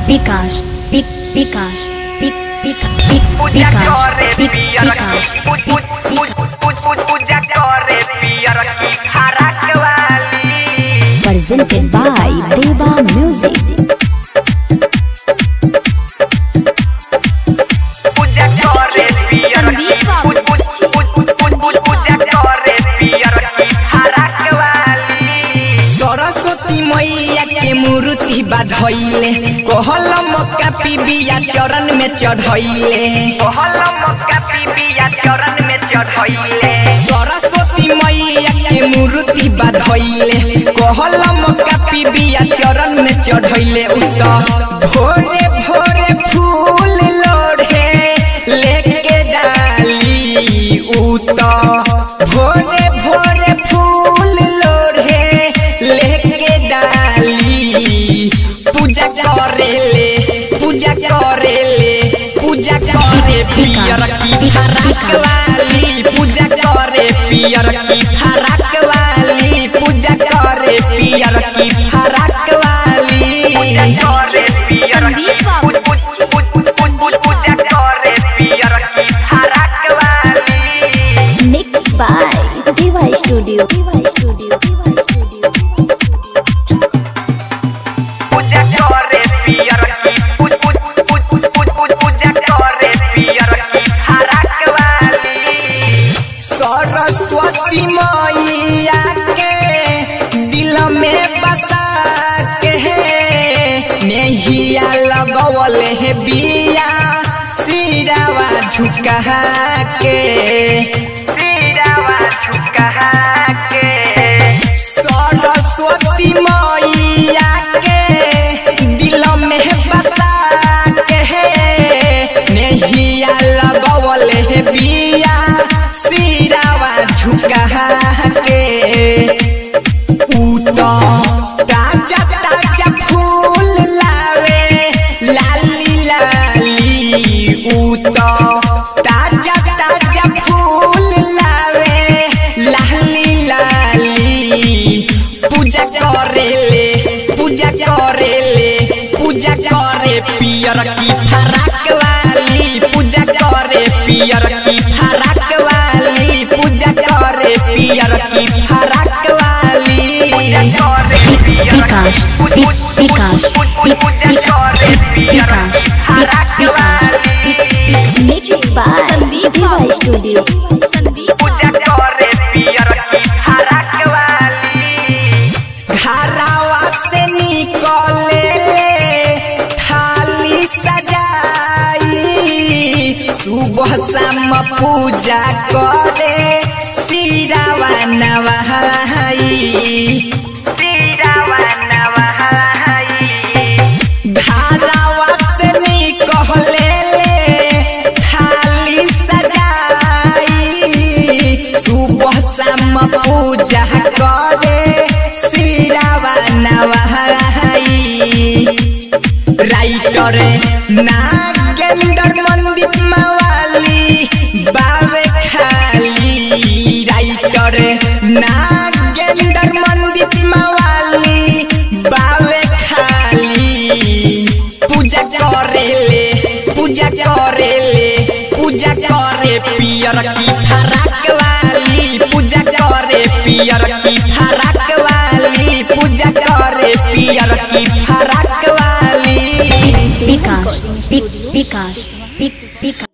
विकास विक- विकास विक- विक- विक- पूजा विकास करे विक- पियर विकास की पूज- पूज- पूज- पूज- पूज- पूजा करे पियर की फरक वाली presented by Deva Music. पूजा करे पियर की पूज- पूज- पूज- पूज- पूज- पूज- पूजा करे पियर की फरक वाली सरस्वती मैया के मूर्ति बाधैले कहल मक्का पिबिया चरण में चढ़ैले कहल मक्का पिबिया चरण में चढ़ैले सरस्वती मैया के मूर्ति बाधैले कहल मक्का पिबिया चरण में चढ़ैले उत भोरे भोरे फूल लोढ़े लेके डाली उत भोरे भोरे फूल लोढ़े लेके डाली पूजा करेले पूजा करेले पूजा करे पियर की फराक वाली पूजा करे पियर की फराक वाली पूजा करे पियर की फराक वाली पूजा करे पियर की पूज- पूज- पूज- पूज- पूज- पूज- पूजा करे पियर की फरक वाली Mixed by Deva Studio. Deva Studio. Deva Studio. पूजा करे पियर की पूज- पूज- पूज- पूज- पूज- पूज- पूजा करे पियर की फरक वाली सरस्वती मैया के दिल में बसा के नेहिया लगवल है बिया सिरावा झुका के सिरावा झुका के सरस्वती मैया के दिल में बसा के नेहिया लगवल है बिया सिरावा झुका के ऊ तो ताजा ताजा फूल लावे लाली लाली ऊ तो ताजा ताजा फूल लावे लाली लाली पूजा करेले पूजा करेले पूजा करे पियर की फराक वाली पूजा करे पियर की फराक वाली पूजा करे पियर की फराक वाली पूजा करे पियर विकास की पूज- विक- पूज- विकास पूज- पूज- विक- पूजा करे पियर विकास की फरक विक- वाली Mixed by Deva Studio. पूजा करे पियर की फरक वाली घरावा से निकले थाली सजाई सुबह शाम पूजा करे सिरावा नवाई सिरावा नवाई घरावा से निकले थाली सजाई सुबह शाम पूजा करे सिरावा नवाई राइटर नागेंद्र मंदिर मवाली बावे खाली राइटर नागेंद्र मंदिर मवाली बावे खाली पूजा करेले पूजा करेले पूजा करे पियर की फराक वाली पूजा करे पियर की फराक वाली पूजा करे पियर की फराक वाली विकास विक- विकास विक- विकास